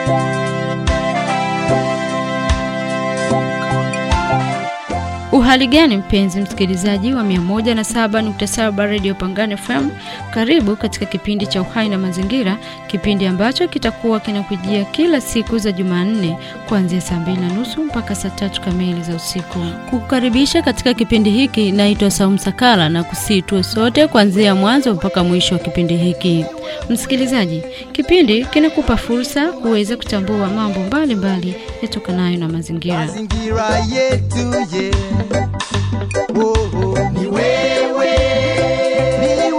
Uhali gani mpenzi msikilizaji wa 107.7 Radio Pangani FM, karibu katika kipindi cha Uhai na Mazingira, kipindi ambacho kitakuwa kinakujia kila siku za Jumanne kuanzia saa mbili na nusu mpaka saa tatu kamili za usiku. Kukukaribisha katika kipindi hiki naitwa Saumu Sakala na kusii tuwe sote kuanzia mwanzo mpaka mwisho wa kipindi hiki. Msikilizaji, kipindi kinakupa fursa kuweza kutambua mambo mbalimbali yatokanayo na mazingira. mazingira yetu ye oh, oh. ni wewe ni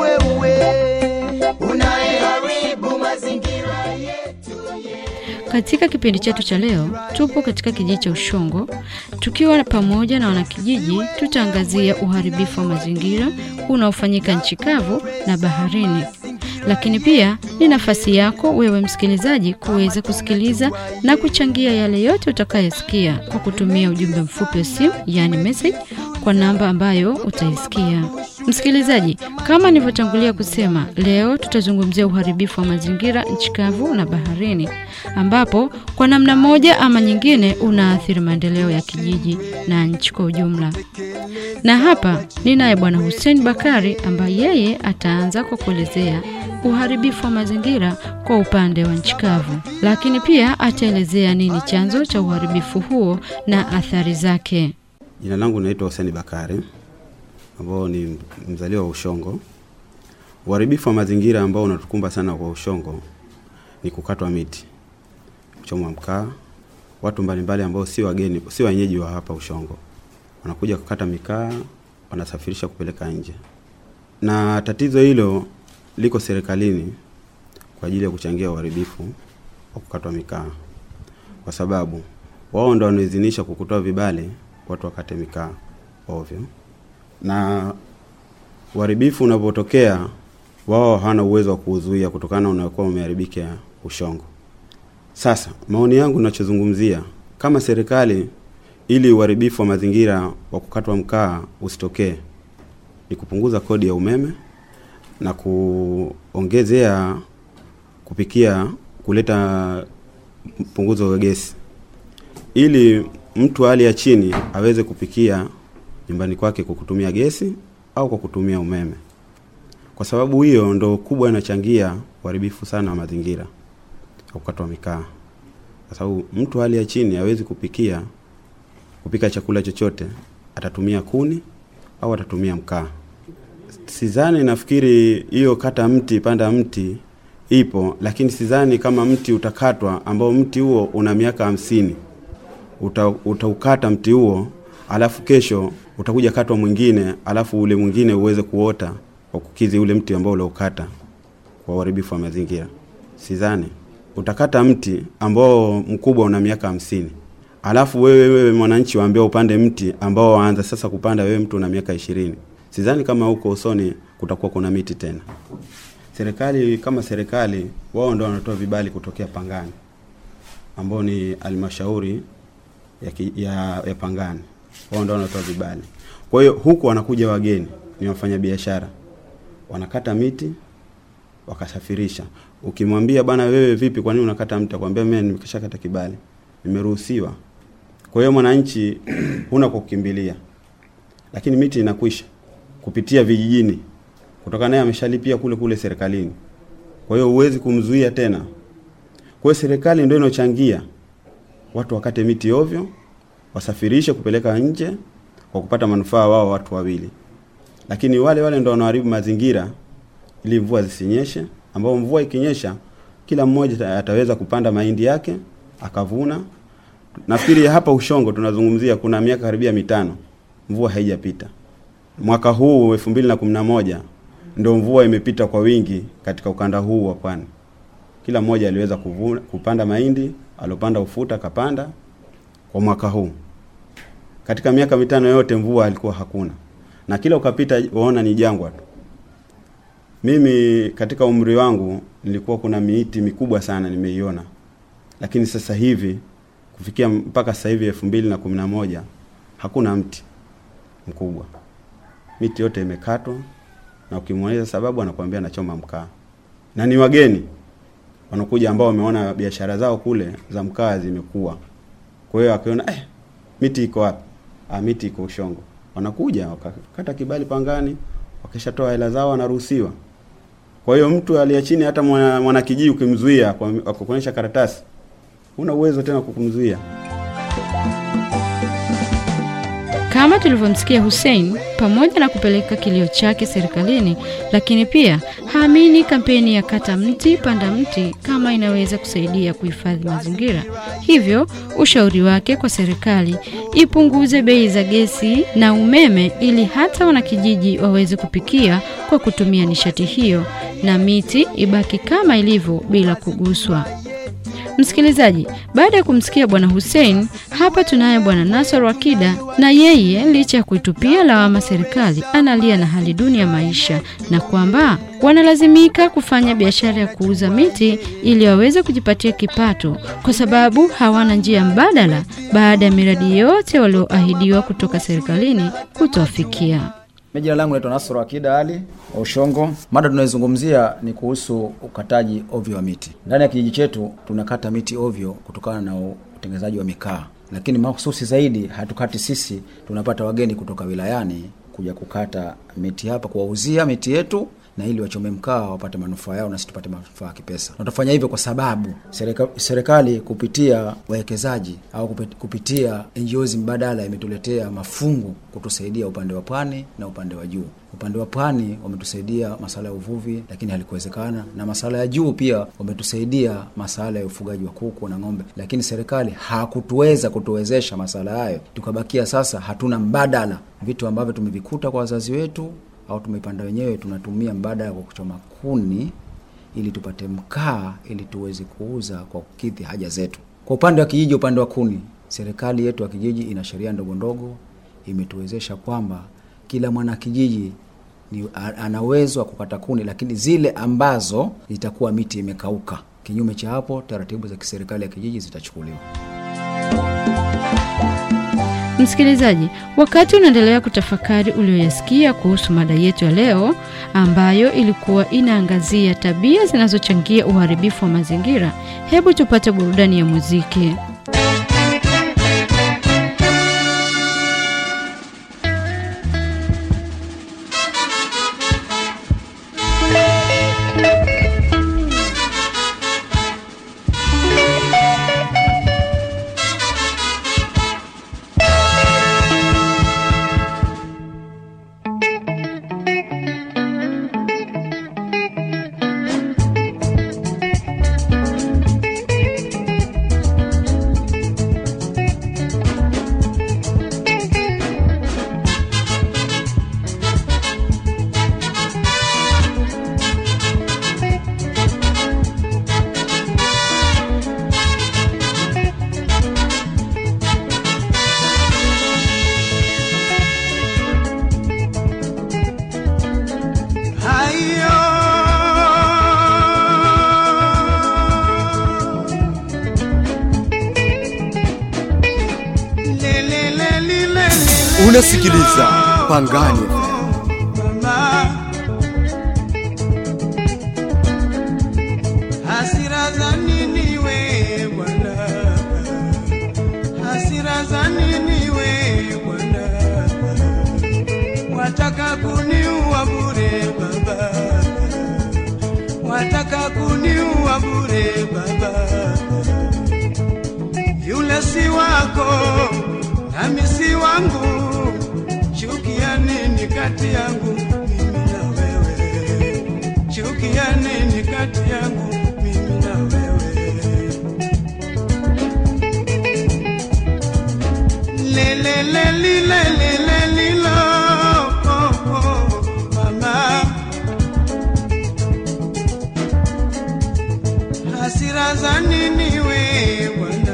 wewe unayeharibu mazingira yetu Katika kipindi chetu cha leo, tupo katika kijiji cha Ushongo tukiwa pamoja na wanakijiji. Tutaangazia uharibifu wa mazingira unaofanyika nchi kavu na baharini, lakini pia ni nafasi yako wewe msikilizaji kuweza kusikiliza na kuchangia yale yote utakayosikia kwa kutumia ujumbe mfupi wa simu, yaani message, kwa namba ambayo utaisikia. Msikilizaji, kama nilivyotangulia kusema, leo tutazungumzia uharibifu wa mazingira nchi kavu na baharini, ambapo kwa namna moja ama nyingine unaathiri maendeleo ya kijiji na nchi kwa ujumla. Na hapa ninaye Bwana Hussein Bakari ambaye yeye ataanza kwa kuelezea uharibifu wa mazingira kwa upande wa nchi kavu, lakini pia ataelezea nini chanzo cha uharibifu huo na athari zake. Jina langu naitwa Hussein Bakari ambao ni mzaliwa wa Ushongo. Uharibifu wa mazingira ambao unatukumba sana kwa Ushongo ni kukatwa miti, kuchomwa mkaa. Watu mbalimbali ambao si wageni, si wenyeji wa hapa Ushongo wanakuja kukata mikaa, wanasafirisha kupeleka nje, na tatizo hilo liko serikalini kwa ajili ya kuchangia uharibifu wa kukatwa mikaa, kwa sababu wao ndo wanaidhinisha kwa kutoa vibali watu wakate mikaa ovyo, na uharibifu unapotokea wao hawana uwezo wa kuuzuia kutokana na unakuwa umeharibika Ushongo. Sasa maoni yangu ninachozungumzia kama serikali, ili uharibifu wa mazingira wa kukatwa mkaa usitokee, ni kupunguza kodi ya umeme na kuongezea kupikia, kuleta mpunguzo wa gesi, ili mtu hali ya chini aweze kupikia nyumbani kwake kwa kutumia gesi au kwa kutumia umeme, kwa sababu hiyo ndo kubwa inachangia uharibifu sana wa mazingira wa kukatwa mikaa, kwa sababu mtu hali ya chini hawezi kupikia kupika chakula chochote, atatumia kuni au atatumia mkaa. Sidhani, nafikiri hiyo kata mti panda mti ipo, lakini sidhani kama mti utakatwa ambao mti huo una miaka hamsini uta, utaukata mti huo alafu kesho utakuja katwa mwingine alafu ule mwingine uweze kuota kwa kukizi ule mti ambao uliokata kwa uharibifu wa mazingira. Sidhani utakata mti ambao mkubwa una miaka hamsini alafu wewe wewe mwananchi waambia upande mti ambao waanza sasa kupanda wewe mtu una miaka ishirini. Sidhani kama huko usoni kutakuwa kuna miti tena. Serikali kama serikali, wao ndio wanatoa vibali kutokea Pangani ambao ni halmashauri ya, ki- ya, ya Pangani, wao ndio wanatoa vibali. Kwa hiyo huku wanakuja wageni, ni wafanyabiashara, wanakata miti wakasafirisha. Ukimwambia bana, wewe vipi, kwa nini unakata mti? Akwambia mimi nimeshakata kibali, nimeruhusiwa. Kwa hiyo mwananchi huna kwa kukimbilia, lakini miti inakwisha kupitia vijijini, kutoka naye ameshalipia kule kule serikalini. Kwa hiyo huwezi kumzuia tena. Kwa hiyo serikali ndio inochangia watu wakate miti ovyo, wasafirishe kupeleka nje kwa kupata manufaa wao watu wawili, lakini wale wale ndio wanaharibu mazingira ili mvua zisinyeshe, ambao mvua ikinyesha kila mmoja ata- ataweza kupanda mahindi yake akavuna. Nafikiri hapa Ushongo tunazungumzia kuna miaka karibia mitano mvua haijapita. Mwaka huu 2011 ndio mvua imepita kwa wingi katika ukanda huu wa pwani. Kila mmoja aliweza kuvuna, kupanda mahindi, alopanda ufuta akapanda kwa mwaka huu. Katika miaka mitano yote mvua alikuwa hakuna, na kila ukapita waona ni jangwa tu. Mimi katika umri wangu nilikuwa kuna miiti mikubwa sana nimeiona, lakini sasa hivi kufikia mpaka sasa hivi elfu mbili na kumi na moja hakuna mti mkubwa, miti yote imekatwa, na ukimweleza sababu anakuambia anachoma mkaa, na ni wageni wanakuja ambao wameona biashara zao kule za mkaa zimekuwa. Kwa hiyo akiona eh, miti iko wapi? Ah, miti iko Ushongo. Wanakuja wakakata kibali Pangani, wakishatoa hela zao wanaruhusiwa. Kwa hiyo mtu aliye chini, hata mwana, mwana kijiji ukimzuia kwa kwa kuonyesha karatasi, huna uwezo tena kukumzuia. Kama tulivyomsikia Hussein, pamoja na kupeleka kilio chake serikalini, lakini pia haamini kampeni ya kata mti panda mti kama inaweza kusaidia kuhifadhi mazingira. Hivyo ushauri wake kwa serikali ipunguze bei za gesi na umeme ili hata wanakijiji waweze kupikia kwa kutumia nishati hiyo na miti ibaki kama ilivyo bila kuguswa. Msikilizaji, baada ya kumsikia bwana Hussein, hapa tunaye bwana Nasor Wakida, na yeye licha ya kuitupia lawama serikali, analia na hali duni ya maisha na kwamba wanalazimika kufanya biashara ya kuuza miti ili waweze kujipatia kipato, kwa sababu hawana njia mbadala baada ya miradi yote walioahidiwa kutoka serikalini kutowafikia. Mimi jina langu naitwa Nasoro Akida Ali wa Ushongo. Mada tunayozungumzia ni kuhusu ukataji ovyo wa miti. Ndani ya kijiji chetu tunakata miti ovyo kutokana na utengenezaji wa mikaa, lakini mahususi zaidi hatukati sisi, tunapata wageni kutoka wilayani kuja kukata miti hapa, kuwauzia miti yetu na ili wachome mkaa wapate manufaa yao na sisi tupate manufaa ya kipesa. Na tutafanya hivyo kwa sababu serika, serikali kupitia wawekezaji au kupit- kupitia NGOs mbadala imetuletea mafungu kutusaidia upande wa pwani na upande wa juu. Upande wa pwani wametusaidia masala ya uvuvi, lakini halikuwezekana, na masala ya juu pia wametusaidia masala ya ufugaji wa kuku na ng'ombe, lakini serikali hakutuweza kutuwezesha masala hayo, tukabakia sasa hatuna mbadala. Vitu ambavyo tumevikuta kwa wazazi wetu au tumepanda wenyewe, tunatumia mbadala kwa kuchoma kuni ili tupate mkaa ili tuweze kuuza kwa kukidhi haja zetu. Kwa upande wa kijiji, upande wa kuni, serikali yetu ya kijiji ina sheria ndogo ndogo imetuwezesha kwamba kila mwana kijiji ni a- ana uwezo wa kukata kuni, lakini zile ambazo itakuwa miti imekauka. Kinyume cha hapo, taratibu za kiserikali ya kijiji zitachukuliwa. Msikilizaji, wakati unaendelea kutafakari ulioyasikia kuhusu mada yetu ya leo ambayo ilikuwa inaangazia tabia zinazochangia uharibifu wa mazingira, hebu tupate burudani ya muziki. Hayo Le, le, le, li, le, le, le, Unasikiliza Pangani FM. mama. Hasira za nini we bwana? Hasira za nini we bwana? Wataka kuniua bure baba, wataka kuniua bure baba. Yule si wako nami si wangu, chukia nini kati yangu mimi na wewe? Chukia nini kati yangu mimi na wewe? Le le le li le le le li lo oh, oh, mama hasira za nini we bwana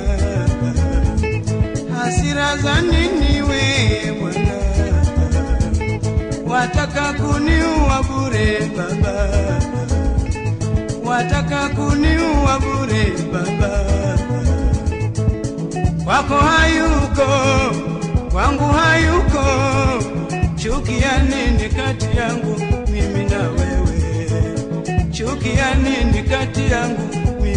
hasira za nini we bwana wataka kuniua bure baba wataka kuniua bure baba kwako hayuko, kwangu hayuko. Chukia nini kati yangu mimi na wewe? Chukia nini kati yangu mimi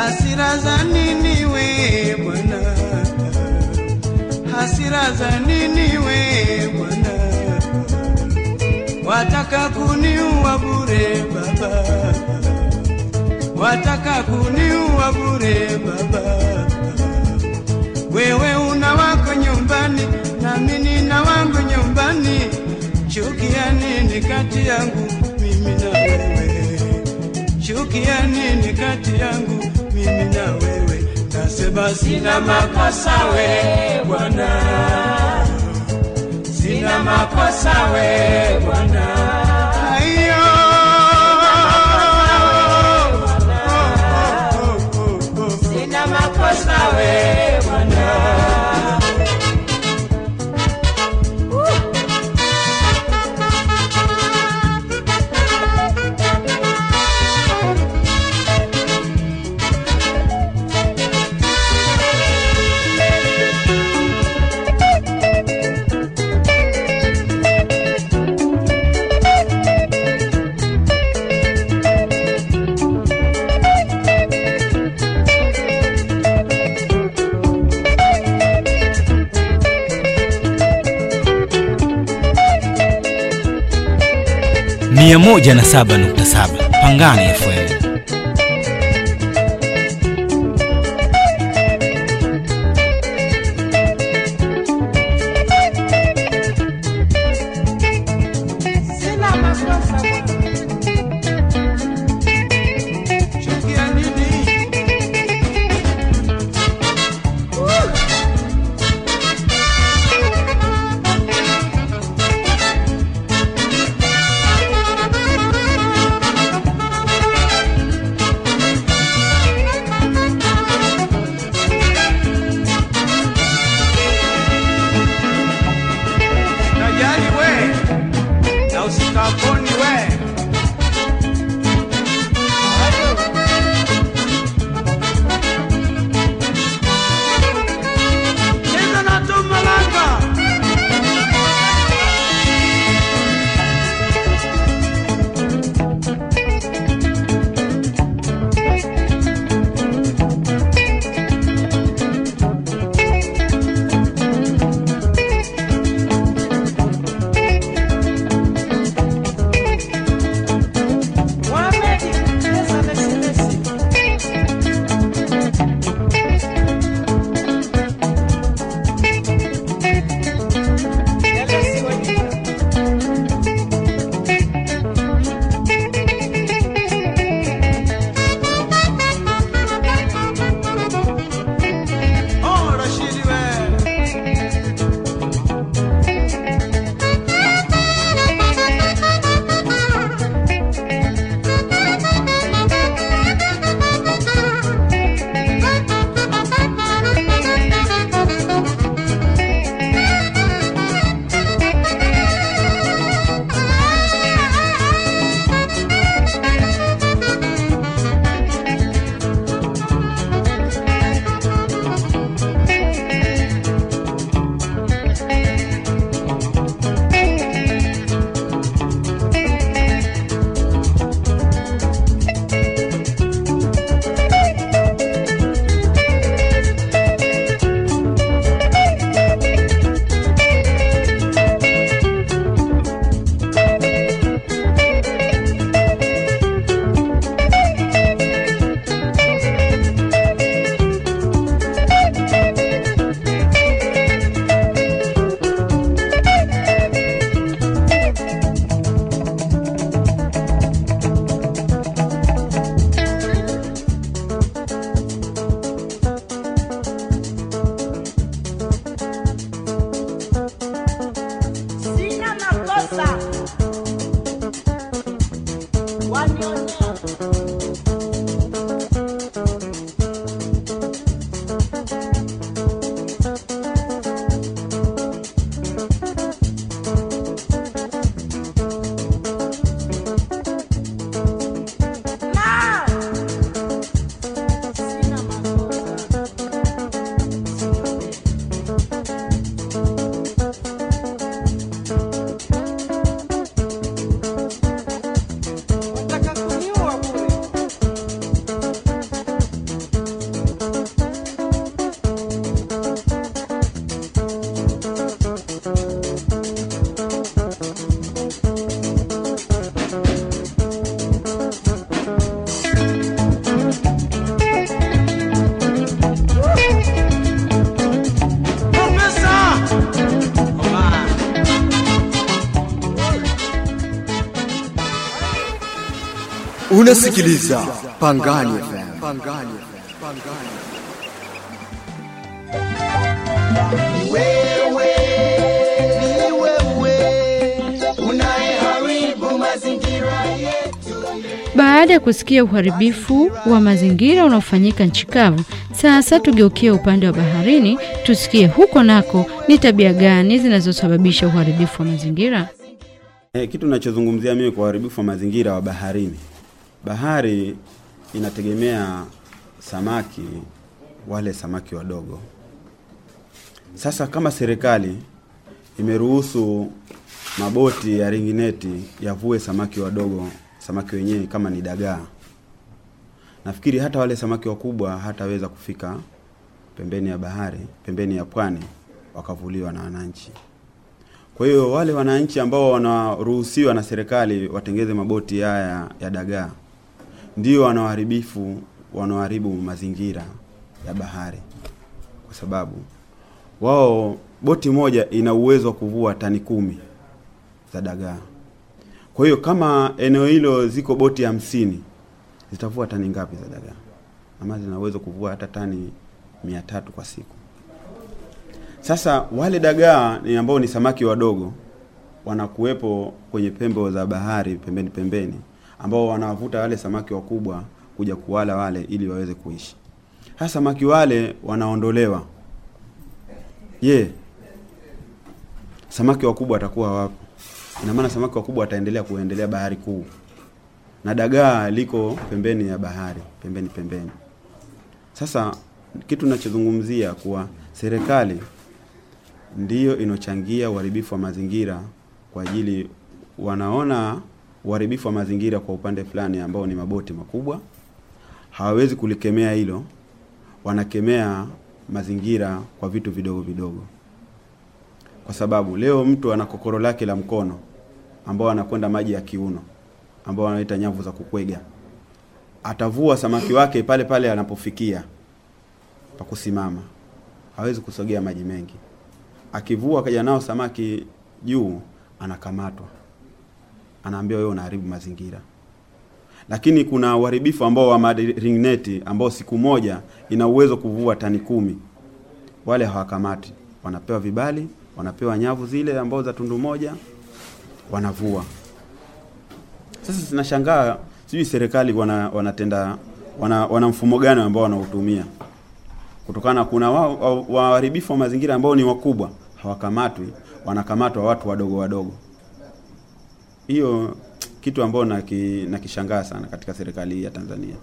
hasira za nini we bwana hasira za nini we bwana wataka kuniua bure baba wataka kuniua bure baba wewe una wako nyumbani nami nina wangu nyumbani chukia nini kati yangu mimi na wewe chukia nini kati yangu mimi na wewe nasema sina makosa we bwana sina makosa we bwana Aiyo. Oh, oh, oh, oh, oh. Sina makosa we bwana. mia moja na saba nukta saba Pangani FM. Sina makosa bwana. chukia nini Sina Unasikiliza Pangani FM. Pangani FM. Wewe ni wewe unayeharibu mazingira yetu. Baada ya kusikia uharibifu wa mazingira unaofanyika nchi kavu, sasa tugeukie upande wa baharini, tusikie huko nako ni tabia gani zinazosababisha uharibifu wa mazingira. E, kitu nachozungumzia mimi kwa uharibifu wa mazingira wa baharini, bahari inategemea samaki, wale samaki wadogo. Sasa kama serikali imeruhusu maboti ya ringineti yavue samaki wadogo, samaki wenyewe kama ni dagaa, nafikiri hata wale samaki wakubwa hataweza kufika pembeni ya bahari, pembeni ya pwani wakavuliwa na wananchi. Kwa hiyo wale wananchi ambao wanaruhusiwa na serikali watengeze maboti haya ya dagaa ndio wanaoharibifu wanaoharibu mazingira ya bahari, kwa sababu wao boti moja ina uwezo wa kuvua tani kumi za dagaa. Kwa hiyo kama eneo hilo ziko boti hamsini zitavua tani ngapi za dagaa? Ama zina uwezo kuvua hata tani mia tatu kwa siku. Sasa wale dagaa ni ambao ni samaki wadogo wanakuwepo kwenye pembe za bahari pembeni pembeni, ambao wanawavuta wale samaki wakubwa kuja kuwala wale ili waweze kuishi. Sasa samaki wale wanaondolewa. Je, samaki wakubwa watakuwa wapo? Ina maana samaki wakubwa wataendelea kuendelea bahari kuu, na dagaa liko pembeni ya bahari, pembeni pembeni. Sasa kitu ninachozungumzia kuwa serikali ndiyo inochangia uharibifu wa mazingira kwa ajili wanaona uharibifu wa mazingira kwa upande fulani ambao ni maboti makubwa, hawawezi kulikemea hilo, wanakemea mazingira kwa vitu vidogo vidogo, kwa sababu leo mtu ana kokoro lake la mkono ambao anakwenda maji ya kiuno ambao wanaita nyavu za kukwega, atavua samaki wake pale pale anapofikia pa kusimama, hawezi kusogea maji mengi akivua akaja nao samaki juu, anakamatwa, anaambiwa wewe unaharibu mazingira. Lakini kuna uharibifu ambao wa ringneti ambao siku moja ina uwezo kuvua tani kumi, wale hawakamati, wanapewa vibali, wanapewa nyavu zile ambao za tundu moja, wanavua. Sasa zinashangaa, sijui serikali wana, wanatenda wana, wana mfumo gani ambao wanautumia kutokana kuna waharibifu wa, wa mazingira ambao ni wakubwa hawakamatwi, wanakamatwa watu wadogo wadogo. Hiyo kitu ambao naki, nakishangaa sana katika serikali hii ya Tanzania,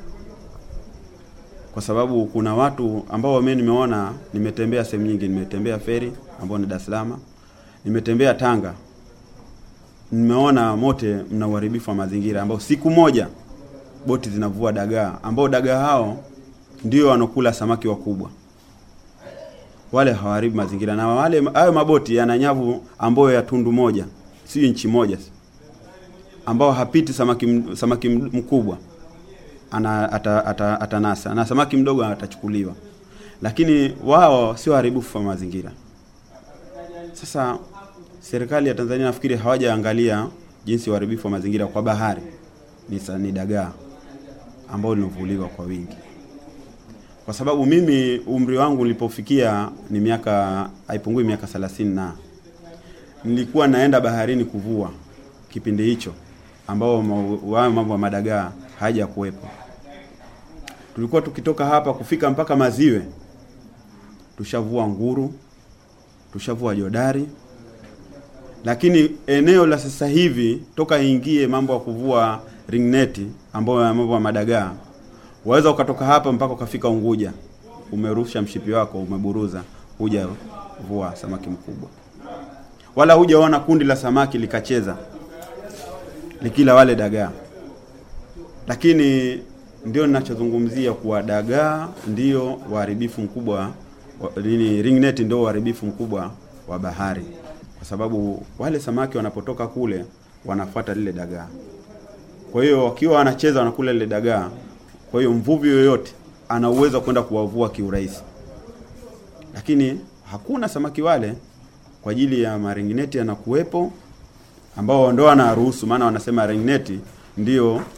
kwa sababu kuna watu ambao mimi nimeona, nimetembea sehemu nyingi, nimetembea feri ambao ni Dar es Salaam, nimetembea Tanga, nimeona mote mna uharibifu wa mazingira ambao siku moja boti zinavua dagaa ambao dagaa hao ndio wanokula samaki wakubwa wale hawaharibu mazingira, na wale hayo maboti yana nyavu ambayo ya tundu moja, si inchi moja, ambao hapiti samaki samaki mkubwa ana ata, ata, atanasa na samaki mdogo atachukuliwa, lakini wao sio haribifu wa mazingira. Sasa serikali ya Tanzania nafikiri hawajaangalia jinsi uharibifu wa mazingira kwa bahari ni, ni dagaa ambao linovuliwa kwa wingi kwa sababu mimi umri wangu nilipofikia ni miaka haipungui miaka thelathini na nilikuwa naenda baharini kuvua kipindi hicho ambao wao mambo ya madagaa haja kuwepo. Tulikuwa tukitoka hapa kufika mpaka Maziwe, tushavua nguru, tushavua jodari, lakini eneo la sasa hivi toka ingie mambo ya kuvua ringneti ambayo mambo ya madagaa waweza ukatoka hapa mpaka ukafika Unguja, umerusha mshipi wako, umeburuza, huja vua samaki mkubwa, wala hujaona kundi la samaki likacheza likila wale dagaa. Lakini ndio ninachozungumzia kuwa dagaa ndio uharibifu mkubwa nini, ringnet ndio uharibifu mkubwa wa bahari, kwa sababu wale samaki wanapotoka kule wanafuata lile dagaa. Kwa hiyo wakiwa wanacheza wanakula lile dagaa kwa hiyo mvuvi yoyote ana uwezo kwenda kuwavua kiurahisi, lakini hakuna samaki wale kwa ajili ya maringineti yanakuwepo, ambao ndo wanaruhusu, maana wanasema ringneti ndio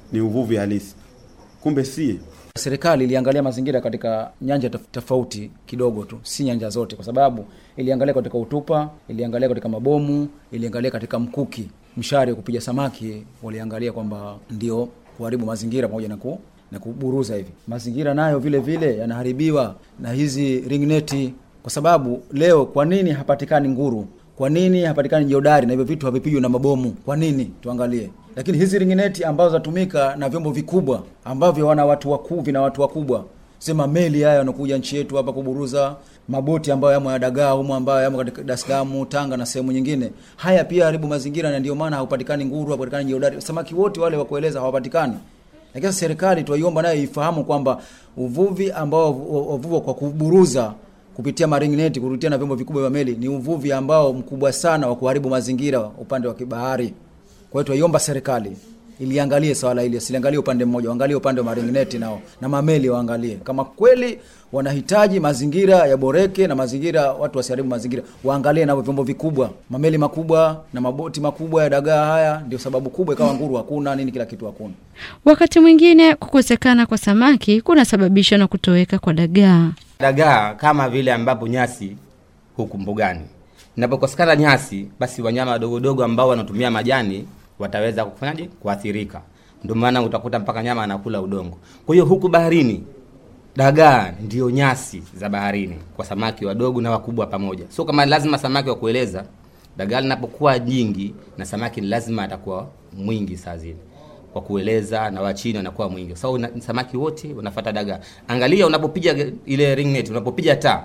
ni uvuvi halisi, kumbe si. Serikali iliangalia mazingira katika nyanja tof- tofauti kidogo tu, si nyanja zote, kwa sababu iliangalia katika utupa, iliangalia katika mabomu, iliangalia katika mkuki, mshari wa kupiga samaki, waliangalia kwamba ndio kuharibu mazingira pamoja na ku na kuburuza hivi. Mazingira nayo vile vile yanaharibiwa na hizi ringneti, kwa sababu leo, kwa nini hapatikani nguru? Kwa nini hapatikani jodari na hivyo vitu havipigwi na mabomu? Kwa nini? Tuangalie. Lakini hizi ringineti ambazo zatumika na vyombo vikubwa ambavyo wana watu wakuu, vina watu wakubwa, sema meli haya yanakuja nchi yetu hapa kuburuza, maboti ambayo yamo ya dagaa humo ambayo yamo katika Dar es Salaam, Tanga na sehemu nyingine, haya pia haribu mazingira, na ndio maana haupatikani nguru, hapatikani jodari, samaki wote wale wa kueleza hawapatikani. Lakini sasa serikali tuwaiomba nayo ifahamu kwamba uvuvi ambao wavua kwa kuburuza kupitia maringneti kupitia na vyombo vikubwa vya meli ni uvuvi ambao mkubwa sana wa kuharibu mazingira upande wa kibahari. Kwa hiyo tuwaiomba serikali iliangalie swala hili, asiliangalie upande mmoja, waangalie upande wa maringneti nao na mameli waangalie kama kweli wanahitaji mazingira yaboreke na mazingira, watu wasiharibu mazingira, waangalie navyo vyombo vikubwa, mameli makubwa na maboti makubwa ya dagaa. Haya ndio sababu kubwa ikawa nguru hakuna nini, kila kitu hakuna. Wakati mwingine kukosekana kwa samaki kunasababishwa na kutoweka kwa dagaa. dagaa kama vile ambapo nyasi huku mbugani inapokosekana nyasi basi wanyama wadogodogo ambao wanatumia majani wataweza kufanyaje kuathirika ndio maana utakuta mpaka nyama anakula udongo kwa hiyo huku baharini dagaa ndio nyasi za baharini kwa samaki wadogo na wakubwa pamoja sio kama lazima samaki wa kueleza dagaa linapokuwa jingi na samaki ni lazima atakuwa mwingi saa zile kwa kueleza na wachini wanakuwa mwingi kwa sababu so, samaki wote wanafuata dagaa angalia unapopiga ile ringnet unapopiga taa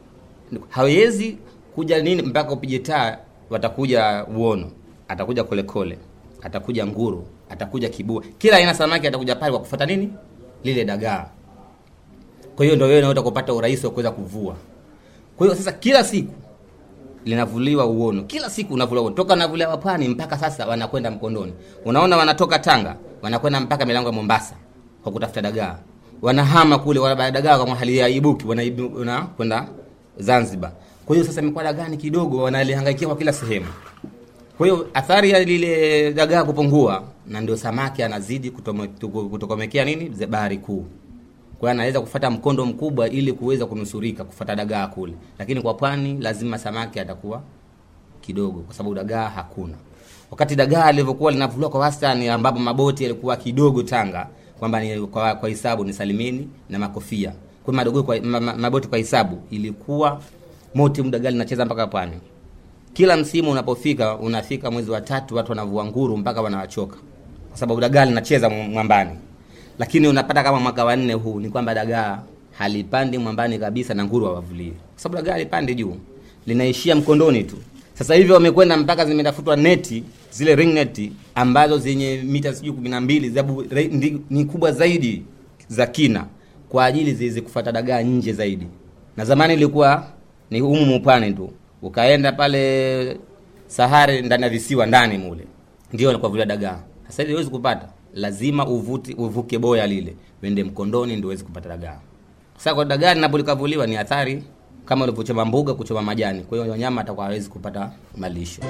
hawezi kuja nini mpaka upige taa watakuja uono atakuja kolekole atakuja nguru atakuja kibua kila aina samaki atakuja pale kwa kufuata nini lile dagaa kwa hiyo ndio wewe unaweza kupata urahisi wa kuweza kuvua kwa hiyo sasa kila siku linavuliwa uono kila siku unavuliwa uono toka unavuliwa pwani mpaka sasa wanakwenda mkondoni unaona wanatoka tanga wanakwenda mpaka milango ya mombasa kwa kutafuta dagaa wanahama kule wana dagaa kama hali ya ibuki wanakwenda zanzibar kwa hiyo sasa imekuwa dagaa ni kidogo wanalihangaikia kwa kila sehemu kwa hiyo athari ya lile dagaa kupungua na ndio samaki anazidi kutome- tuku- kutokomekea nini ze- bahari kuu kwa hiyo anaweza kufata mkondo mkubwa ili kuweza kunusurika kufata dagaa kule lakini kwa pwani lazima samaki atakuwa kidogo kwa sababu dagaa hakuna wakati dagaa lilivyokuwa linavuliwa kwa wastani ambapo maboti yalikuwa kidogo tanga kwamba ni kwa, kwa hisabu ni salimini na makofia kwa madogo kwa, ma, ma, maboti kwa hisabu ilikuwa moti dagaa linacheza mpaka pwani kila msimu unapofika unafika mwezi wa tatu watu wanavua nguru mpaka wanawachoka kwa sababu dagaa linacheza mwambani lakini unapata kama mwaka wa nne huu ni kwamba dagaa halipandi mwambani kabisa na nguru hawavuliwi kwa sababu dagaa halipandi juu linaishia mkondoni tu sasa hivi wamekwenda mpaka zimetafutwa neti zile ring neti ambazo zenye mita sijui kumi na mbili sababu re- ndi- ni kubwa zaidi za kina kwa ajili ziweze kufata dagaa nje zaidi na zamani ilikuwa ni humu mupane tu ukaenda pale sahari ndani ya visiwa ndani mule ndio walikuwa vile dagaa sasa hivi huwezi kupata lazima uvuti, uvuke boya lile uende mkondoni ndio uweze kupata dagaa sasa kwa dagaa linapolikavuliwa ni athari kama ulivyochoma mbuga kuchoma majani kwa hiyo wanyama atakuwa hawezi kupata malisho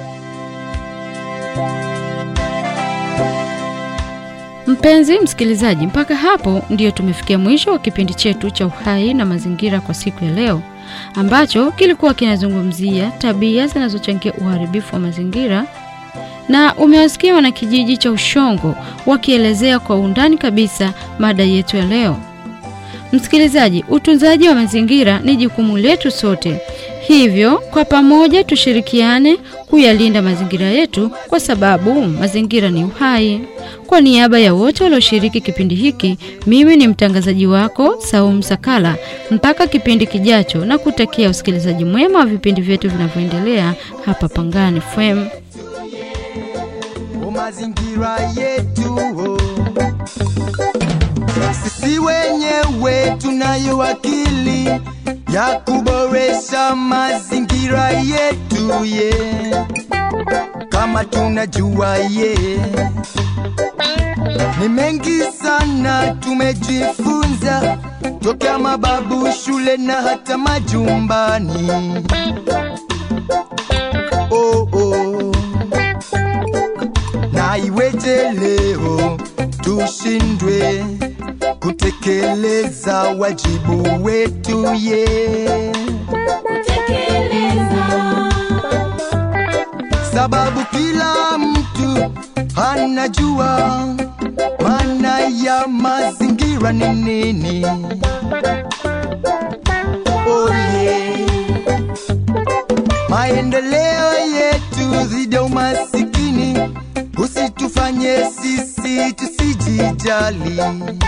Mpenzi msikilizaji, mpaka hapo ndiyo tumefikia mwisho wa kipindi chetu cha Uhai na Mazingira kwa siku ya leo, ambacho kilikuwa kinazungumzia tabia zinazochangia uharibifu wa mazingira, na umewasikia wanakijiji cha Ushongo wakielezea kwa undani kabisa mada yetu ya leo. Msikilizaji, utunzaji wa mazingira ni jukumu letu sote, hivyo kwa pamoja tushirikiane kuyalinda mazingira yetu, kwa sababu mazingira ni uhai. Kwa niaba ya wote walioshiriki kipindi hiki, mimi ni mtangazaji wako Saum Sakala. Mpaka kipindi kijacho, na kutakia usikilizaji mwema wa vipindi vyetu vinavyoendelea hapa Pangani FM. o mazingira yetu oh. Sisi wenyewe tunayo akili ya kuboresha mazingira yetu ye yeah. Kama tunajua ye yeah. Ni mengi sana tumejifunza tokea mababu shule na hata majumbani oh, oh na iweje leo tu tushindwe kutekeleza wajibu wetu ye sababu kila mtu anajua maana ya mazingira ni nini. Oh yeah. Maendeleo yetu dhidi ya umasikini usitufanye sisi tusijijali.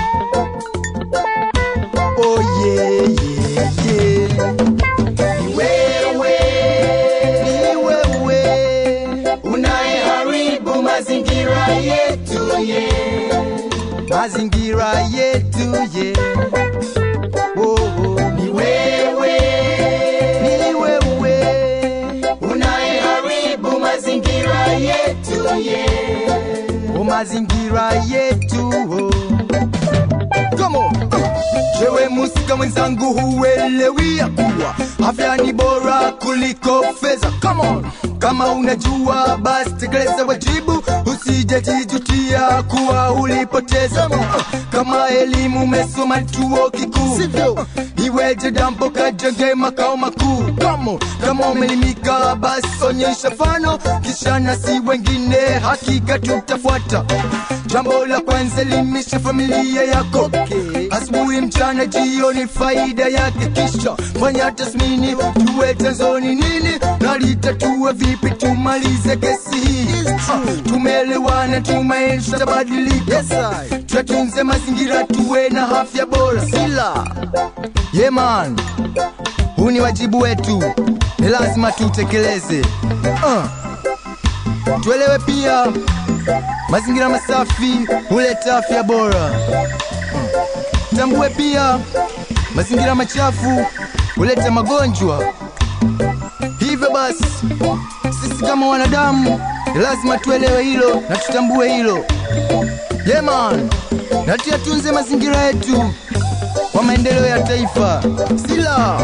Oh yeah, yeah, yeah. Ni wewe, ni wewe unayeharibu mazingira yetu ye, mazingira yetu ye. Oh, oh. Ni wewe, ni wewe unayeharibu mazingira yetu ye, oh, mazingira yetu oh. Come on. Jewe musika mwenzangu huelewi ya kuwa afya ni bora kuliko fedha. Come on. Kama unajua basi tekeleza wajibu, usijajijutia kuwa ulipoteza. Kama elimu umesoma chuo kikuu, sivyo? Iweje dampo kajenge makao makuu? Come on. Kama umelimika basi onyesha fano, kisha nasi wengine hakika tutafuata. Jambo la kwanza elimisha familia yako okay. Asubuhi, mchana, jioni, faida yake, kisha fanya tathmini, tuwe chanzo ni nini na litatue vipi, tumalize kesi hii. Ah, Tumeelewana, tumaini tutabadilika, yes, tuyatunze mazingira, tuwe na afya bora. Sila yeah, man, huu ni wajibu wetu, ni lazima tutekeleze. uh. Tuelewe pia mazingira masafi huleta afya bora. Mm. Tambue pia mazingira machafu huleta magonjwa. Hivyo basi, sisi kama wanadamu ni lazima tuelewe hilo na tutambue hilo. Yeah man, na tuyatunze mazingira yetu kwa maendeleo ya taifa. Sila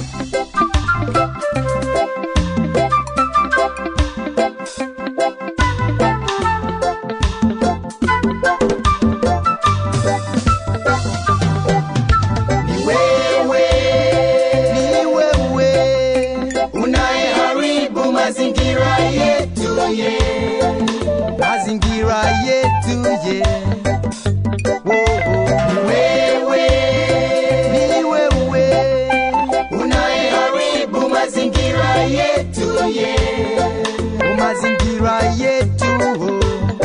ni wewe, ni wewe unayeharibu mazingira yetu ye, mazingira yetu ye. Oh, oh. Ni wewe, ni wewe unayeharibu mazingira yetu ye, oh, mazingira yetu oh.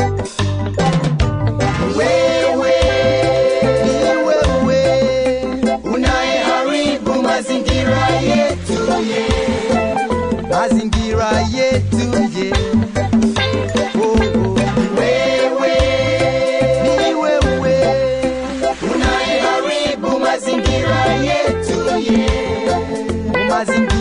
Ni wewe, ni wewe unayeharibu mazingira yetu ye, mazingira yetu ye. Oh, oh. Ni wewe, ni wewe unayeharibu mazingira yetu ye, mazingira